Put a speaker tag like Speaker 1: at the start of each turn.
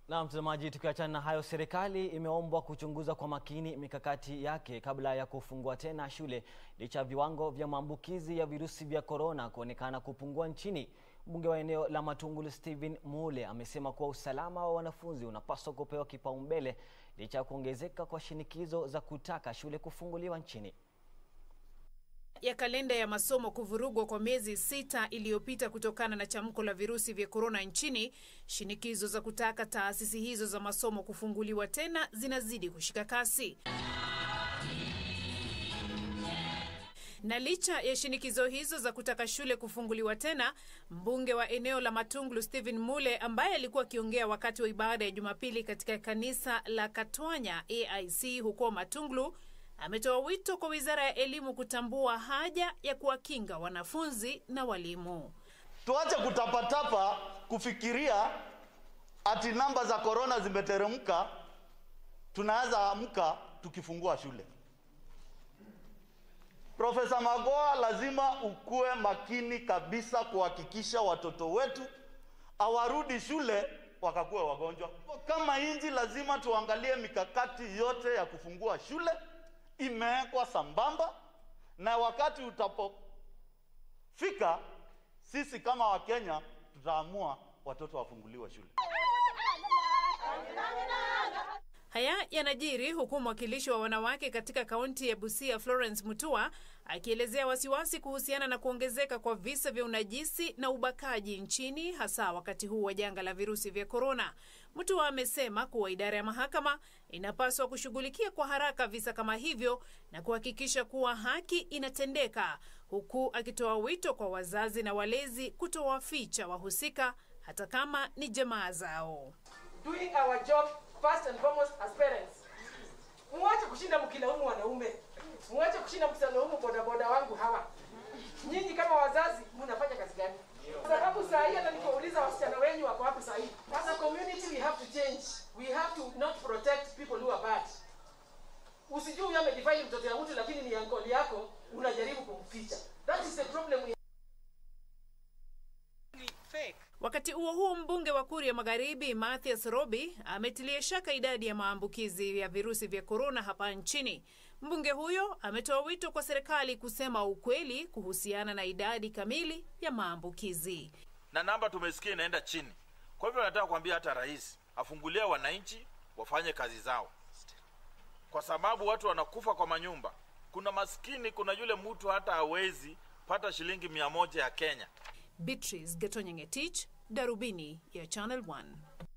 Speaker 1: Na mtazamaji, tukiachana na hayo, serikali imeombwa kuchunguza kwa makini mikakati yake kabla ya kufungua tena shule licha ya viwango vya maambukizi ya virusi vya korona kuonekana kupungua nchini. Mbunge wa eneo la Matungulu Stephen Mule amesema kuwa usalama wa wanafunzi unapaswa kupewa kipaumbele licha ya kuongezeka kwa shinikizo za kutaka shule kufunguliwa nchini
Speaker 2: ya kalenda ya masomo kuvurugwa kwa miezi sita iliyopita kutokana na chamko la virusi vya korona nchini, shinikizo za kutaka taasisi hizo za masomo kufunguliwa tena zinazidi kushika kasi. Na licha ya shinikizo hizo za kutaka shule kufunguliwa tena, mbunge wa eneo la Matungulu Stephen Mule ambaye alikuwa akiongea wakati wa ibada ya Jumapili katika kanisa la Katwanya AIC huko Matungulu ametoa wito kwa Wizara ya Elimu kutambua haja ya kuwakinga wanafunzi na walimu.
Speaker 3: Tuache kutapatapa kufikiria ati namba za korona zimeteremka, tunaweza amka tukifungua shule. Profesa Magoa, lazima ukuwe makini kabisa kuhakikisha watoto wetu hawarudi shule wakakuwa wagonjwa. Kama inji, lazima tuangalie mikakati yote ya kufungua shule imewekwa sambamba, na wakati utapofika, sisi kama Wakenya tutaamua watoto wafunguliwe shule.
Speaker 2: Haya yanajiri huku mwakilishi wa wanawake katika kaunti ya Busia Florence Mutua akielezea wasiwasi kuhusiana na kuongezeka kwa visa vya unajisi na ubakaji nchini hasa wakati huu wa janga la virusi vya korona. Mutua amesema kuwa idara ya mahakama inapaswa kushughulikia kwa haraka visa kama hivyo na kuhakikisha kuwa haki inatendeka, huku akitoa wito kwa wazazi na walezi kutowaficha wahusika hata kama ni jamaa zao.
Speaker 4: doing our job first and foremost as parents. Mwache kushinda mkilaumu wanaume, mwache kushinda mkilaumu bodaboda wangu hawa. Nyinyi kama wazazi mnafanya kazi gani? Kwa sababu saa hii hata nikauliza wasichana wenyu wako wapi saa hii? As a community we have to change. We have to not protect people who are bad. Usijui huyu amedefine mtoto ya mtu lakini ni ankoli yako unajaribu kumficha. That is the problem we fake.
Speaker 2: Wakati huo huo, mbunge wa Kuria Magharibi Mathias Robi ametilia shaka idadi ya maambukizi ya virusi vya korona hapa nchini. Mbunge huyo ametoa wito kwa serikali kusema ukweli kuhusiana na idadi kamili ya maambukizi.
Speaker 5: na namba tumesikia inaenda chini. Kwa hivyo nataka kuambia hata rais afungulie wananchi wafanye kazi zao, kwa sababu watu wanakufa kwa manyumba. Kuna maskini, kuna yule mtu hata hawezi pata shilingi mia moja ya Kenya.
Speaker 2: Beatrice Gatonyengetich, Darubini ya Channel 1.